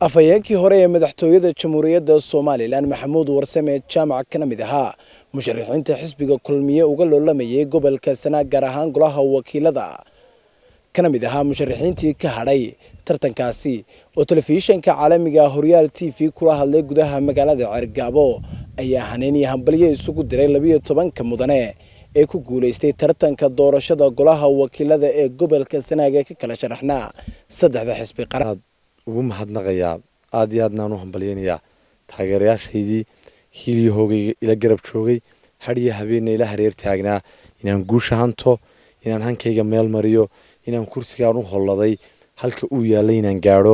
afhayeenkii hore ee madaxtooyada jamhuuriyadda somalilan maxamuud warsame jaamac kana mid ahaa musharaxiinta xisbiga kulmiye uga loolamayay gobolka sanaag gaar ahaan golaha wakiilada kana mid ahaa musharaxiintii ka hadhay tartankaasi oo telefishinka caalamiga horyaal t v kula hadlay gudaha magaalada ceergaabo ayaa haneeniya hambalyo isugu diray labiyo tobanka mudane ee ku guulaystay tartanka doorashada golaha wakiilada ee gobolka sanaag ee ka kala sharaxnaa saddexda xisbi qaran ugu mahadnaqayaa aada iyo aadnaan u hambalyaynayaa taageerayaashaydii hiiliyo hoogayga ila garab joogay hadhiyo habeenna ila hareer taagnaa inaan guusha hanto inaan hankayga meel mariyo inaan kursigaan u holladay halka uu yaallay inaan gaadho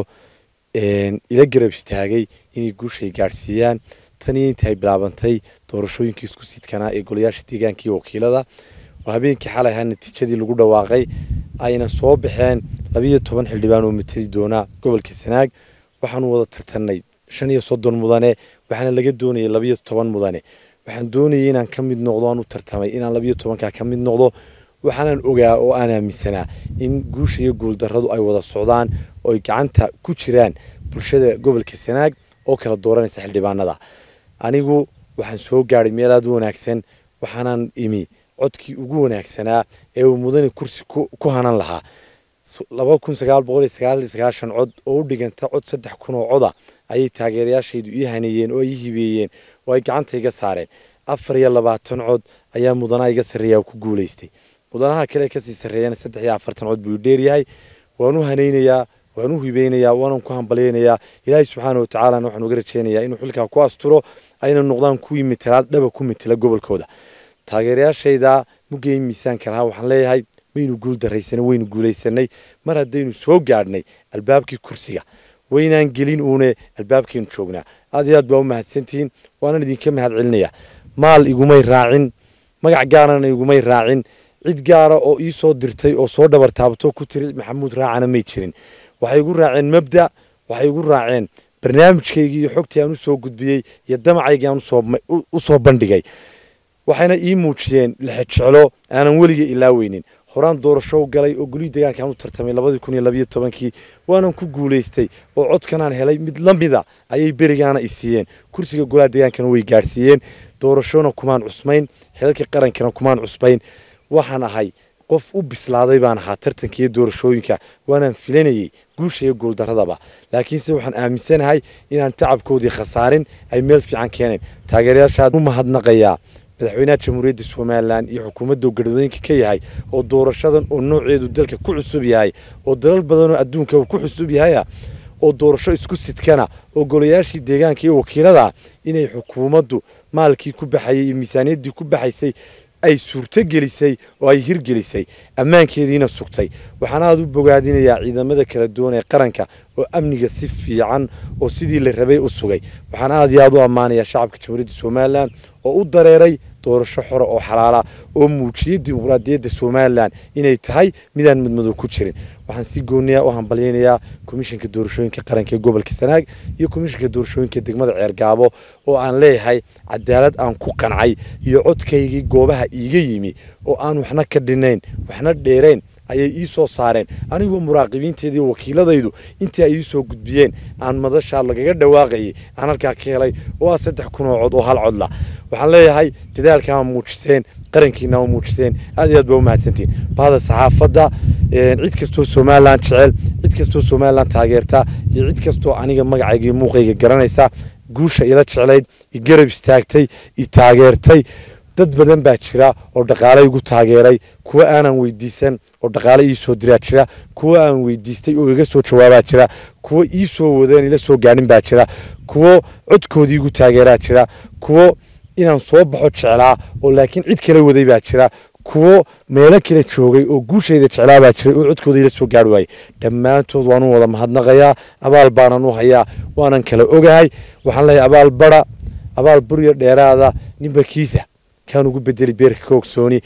ila garab istaagay inay guushay gaadhsiiyaan tanii inta ay bilaabantay doorashooyinkii isku sidkanaa ee golayaasha deegaanka iyo wakiilada oo habeenkii xalay ahaa natiijadii lagu dhawaaqay ayna soo baxeen labiyo toban xildhibaan oo matali doonaa gobolka sanaag waxaanu wada tartanay shan iyo soddon mudane waxaana laga doonayay labiyo toban mudane waxaan doonayay inaan ka mid noqdo aan u tartamay inaan labiyo tobankaa ka mid noqdo waxaanaan ogaa oo aan aaminsanaa in guusha iyo guuldarradu ay wada socdaan oo ay gacanta ku jiraan bulshada gobolka sanaag oo kala dooranaysa xildhibaanada anigu waxaan soo gaadhay meel aada u wanaagsan waxaanaan imi codkii ugu wanaagsanaa ee uu mudane kursi ku hanan lahaa laba kun sagaal boqol iyo sagaal iyo sagaashan cod oo u dhiganta cod saddex kun oo coda ayay taageerayaashaydu ii haneeyeen oo ay ii hibeeyeen oo ay gacanta iga saareen afar iyo labaatan cod ayaa mudanaha iga sarreeya ku guulaystay mudanaha kale kasii sarreeyana saddex iyo afartan cod buu dheeryahay waan u hanaynayaa waan u hibeynayaa waanan ku hambalyaynayaa ilaahay subxaana watacaalana waxaan uga rajeynayaa inuu xilkaa ku asturo ayna noqdaan kuwii mitelaad dhaba ku mitela gobolkooda taageerayaashayda mugay miisaanka lahaa waxaan leeyahay maynu guul daraysanay waynu guulaysanay mar haddaynu soo gaadhnay albaabkii kursiga waynaan gelin uune albaabkaynu joognaa aad iyo aad baa u mahadsantihiin waanan idinka mahad celinayaa maal igumay raacin magac gaarana igumay raacin cid gaara oo ii soo dirtay oo soo dhabar taabto ku tiri maxamuud raacana may jirin waxay igu raaceen mabda waxay igu raaceen barnaamijkaygii iyo xogtii aan usoo gudbiyey iyo damacaygii aan u soo bandhigay waxayna ii muujiyeen lexejeclo aanan weliga ilaaweynin horaan doorasho galay oo gulihii deegaankaan u tartamay labadii kun iyo labiyo tobankii waanan ku guulaystay oo codkanaan helay mid la mida ayay berigaana i siiyeen kursiga golaha deegaankana way gaadhsiiyeen doorashona kumaan cusmayn xilalka qarankana kumaan cusbayn waxaan ahay qof u bislaaday baan ahaa tartanka iyo doorashooyinka waanaan filanayey guusha iyo guuldaradaba laakiinse waxaan aaminsanahay inaan tacabkoodii khasaarin ay meel fiican keeneen taageerayaashaa u mahadnaqayaa madaxweynaha jamhuuriyadda somalilan iyo xukuumadda garwadooyinka ka yahay oo doorashadan oo nooceedu dalka ku cusub yahay oo dalal badanoo adduunka ku cusub yahaya oo doorasho isku sidkana oo golayaashii deegaanka iyo wakiilada inay xukuumaddu maalkii ku baxayay iyo miisaaniyaddii ku baxaysay ay suurto gelisay oo ay hirgelisay ammaankeediina sugtay waxaan aada u bogaadinayaa ciidamada kala duwan ee qaranka oo amniga si fiican oo sidii la rabay u sugay waxaan aada iyo aada u ammaanayaa shacabka jamhuuriyadda somalilan oo u dareeray doorasho xore oo xalaala oo muujiyay dimuqraadiyadda somalilan inay tahay midaan madmadow ku jirin waxaan si gooniya u hambalyaynayaa komishinka doorashooyinka qaranka ee gobolka sanaag iyo komishinka doorashooyinka degmada ceergaabo oo aan leeyahay cadaalad aan ku qancay iyo codkaygii goobaha iiga yimi oo aan waxna ka dhinayn waxna dheerayn ayay ii soo saareen anigoo muraaqibiinteedii wakiiladaydu intii ay ii soo gudbiyeen aan madashaa lagaga dhawaaqayay aan halkaa ka helay oo ah saddex kun oo cod oo hal codla waxaan leeyahay dadaalkaa muujiseen qarankiina u muujiseen aad iyo aad baa u mahadsantiin bahda saxaafadda cid kastoo somalilan jecel cid kastoo somalilan taageerta iyo cid kastoo aniga magacayga iyo muuqayga garanaysa guusha ila jeclayd i garab istaagtay i taageertay dad badan baa jira oo dhaqaale igu taageeray kuwa aanan weydiisan oo dhaqaale ii soo diraa jira kuwa aan weydiistay oo iga soo jawaabaa jira kuwo ii soo wadeen ila soo gaadhin baa jira kuwo codkoodii igu taageeraa jira kuwo inaan soo baxo jeclaa oo laakiin cid kala waday baa jira kuwo meelo kala joogay oo guushayda jeclaa baa jiray oo codkooda ila soo gaari waayey dhammaantood waan u wada mahadnaqayaa abaal baanan u hayaa waanan kala ogahay waxaan leeyahay abaal bara abaal burya dheeraada ninba kiisa kaan ugu bedeli beerka ka ogsooni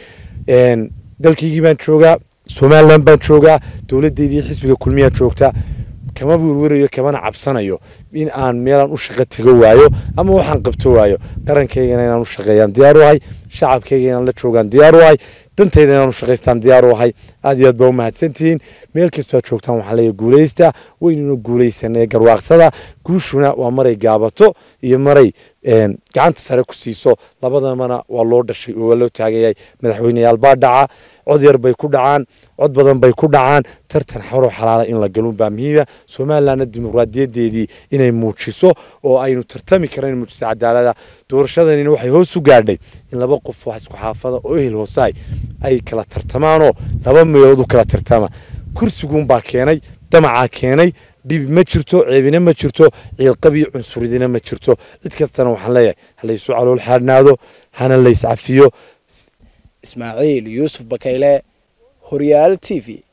dalkaygii baan joogaa somalilan baan joogaa dowladdeydii xisbiga kulmiyaa joogta kama werwerayo kamana cabsanayo in aan meelaan u shaqo tego waayo ama waxaan qabto waayo qarankaygana inaan u shaqeeyaan diyaar u ahay shacabkayga inaan la joogaan diyaar u ahay dantayda inaanu shaqaystaan diyaar u ahay aad iyo aad baa u mahadsantihiin meel kastoo aad joogtaan waxaan leeyahay guulaysta weynuna guulaysanee garwaaqsada guushuna waa maray gaabato iyo maray gacanta sare ku siiso labadamana waa loo dhashay oo waa loo taagayahay madaxweyneyaal baa dhaca cod yar bay ku dhacaan cod badan bay ku dhacaan tartan xoro xalaala in la galun baa muhiima somalilanna dimuqraadiyadeedii inay muujiso oo aynu tartami karan muujiso cadaalada doorashadanina waxay hoos u gaadhay in laba qof wax isku xaafada oo ehel hoosaay ay kala tartamaanoo laba meelood u kala tartama kursiguunbaa keenay damacaa keenay dhib ma jirto ceebina ma jirto ciilqabiyo cunsuridina ma jirto cid kastana waxaan leeyahay halaysu calool xaadhnaado hana lays cafiyo ismaaciil yuusuf bakayle horyaal t v